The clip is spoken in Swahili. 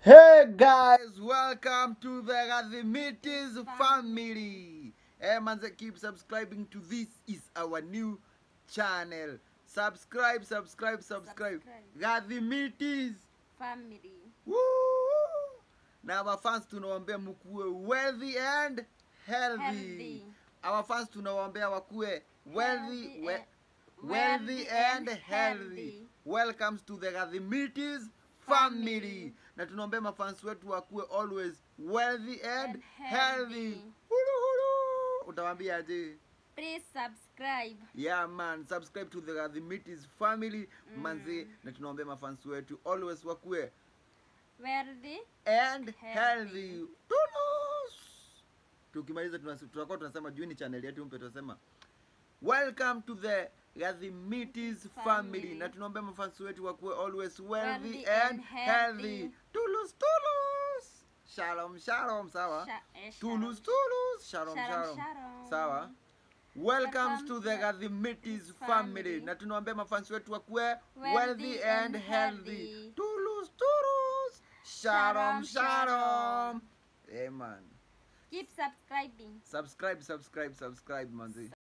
Hey guys, welcome to the Radhimitis family. Hey manze, keep subscribing to this is our new channel. Subscribe, subscribe, subscribe. Radhimitis. family Woo! Na our fans tunawaambia mkuwe wealthy and healthy. Healthy. Our fans tunawaambia wakuwe wealthy, Healthy we, and- wealthy and healthy. healthy. Welcomes to the Radhimitis family. Na tunaombea mafans wetu wakuwe always wealthy and, And healthy. healthy. Hulu hulu. Utawaambia aje? please subscribe Yeah man, subscribe to the Radhimitis family manzi, na tunaombea mafans wetu always wakuwe wealthy and Healthy. healthy. Tunus. Tukimaliza tunas- tutakuwa tunasema juu ni channel yetu mpya tunasema welcome to the Radhimitis family. Family. Na tunaombea mafans wetu wakuwe always wealthy Wealthy and and healthy. healthy. Tulus tulus. Shalom shalom sawa. Sha- eh, Tulus tulus. Shalom Shalom, shalom. shalom. Sawa. Welcomes Welcome to to the the Radhimitis family. family. Na tunaombea mafans wetu wakuwe Wealthy wealthy and and healthy. healthy. Tulus tulus. Shalom Shalom, shalom. shalom. Amen. keep subscribing Subscribe, subscribe, subscribe, manzi.